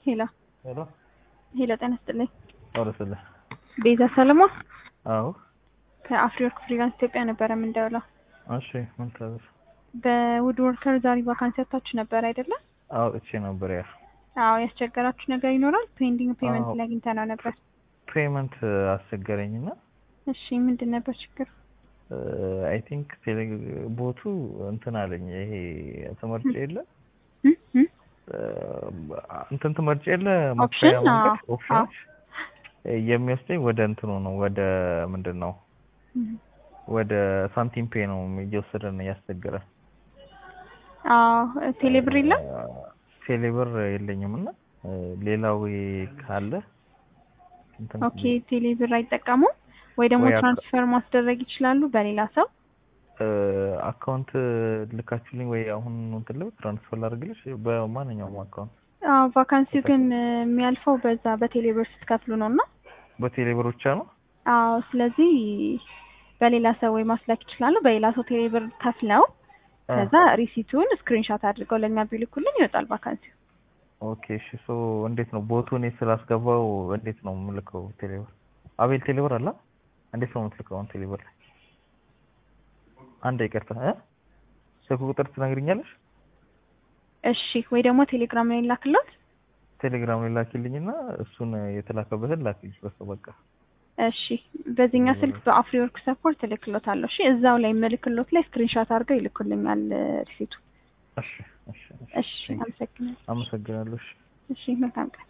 ሄሎ ሄሎ ሄሎ፣ ጤና ይስጥልኝ። አውርስልህ። ቤዛ ሰለሞን አዎ ከአፍሪወርክ ፍሪላንስ ኢትዮጵያ ነበረ የምንደውለው። እሺ ምን ታዘዝ? በውድ ወርከር ዛሬ ቫካንሲ ያታችሁ ነበር አይደለም? አዎ እቺ ነበር ያ አዎ ያስቸገራችሁ ነገር ይኖራል? ፔንዲንግ ፔመንት አዎ። ላይ አግኝተነው ነበር። ፔመንት አስቸገረኝና እሺ ምንድን ነበር ችግር? አይ ቲንክ ቦቱ እንትን አለኝ። ይሄ ተመርጬ የለ እ? እ? እንትን ትመርጬ የለ ኦፕሽን? መክፈያ አዎ፣ መንገድ ኦፕሽኖች የሚወስደኝ ወደ እንትኑ ነው ወደ ምንድን ነው ወደ ሳንቲም ፔ ነው እየወሰደን እያስቸገረ አዎ ቴሌብር የለም? ቴሌብር የለኝም እና ሌላው ካለ እንትን ኦኬ ቴሌብር አይጠቀሙም ወይ ደግሞ ወይ አካ- ትራንስፈር ማስደረግ ይችላሉ በሌላ ሰው? አካውንት ልካችሁልኝ ወይ አሁን እንትን ልብ ትራንስፈር ላድርግልሽ በማንኛውም አካውንት አዎ ቫካንሲው ግን እ, የሚያልፈው በዛ በቴሌብር ስትከፍሉ ነው እና በቴሌብር ብቻ ነው። አዎ ስለዚህ በሌላ ሰው ወይ ማስላክ ይችላሉ። በሌላ ሰው ቴሌብር ከፍለው አ፣ ከዛ ሪሲቱን ስክሪንሻት አድርገው ለእኛ ቢልኩልን ይወጣል ቫካንሲው። ኦኬ እሺ። ሶ እንዴት ነው ቦቱ እኔ ስላስገባው እንዴት ነው የምልከው? ቴሌብር አቤል ቴሌብር አለ እንዴት ነው የምትልከው? አሁን ቴሌብር ላይ አንድ ይቅርታ እ ስልክ ቁጥር ትነግሪኛለሽ? እሺ ወይ ደግሞ ቴሌግራም ላይ ላክሎት። ቴሌግራም ላይ ላኪልኝና እሱን የተላከበትን ላኪልኝ በሱ በቃ እሺ በዚህኛው ስልክ በአፍሪወርክ ሰፖርት እልክሎታለሁ። እሺ እዛው ላይ ምልክሎት ላይ ስክሪንሻት አድርገው ይልኩልኛል እ፣ ሪሲቱ። እሺ እሺ እሺ። እሺ አመሰግናለሁ። አመሰግናለሁ። እሺ። እሺ መልካም ቀን።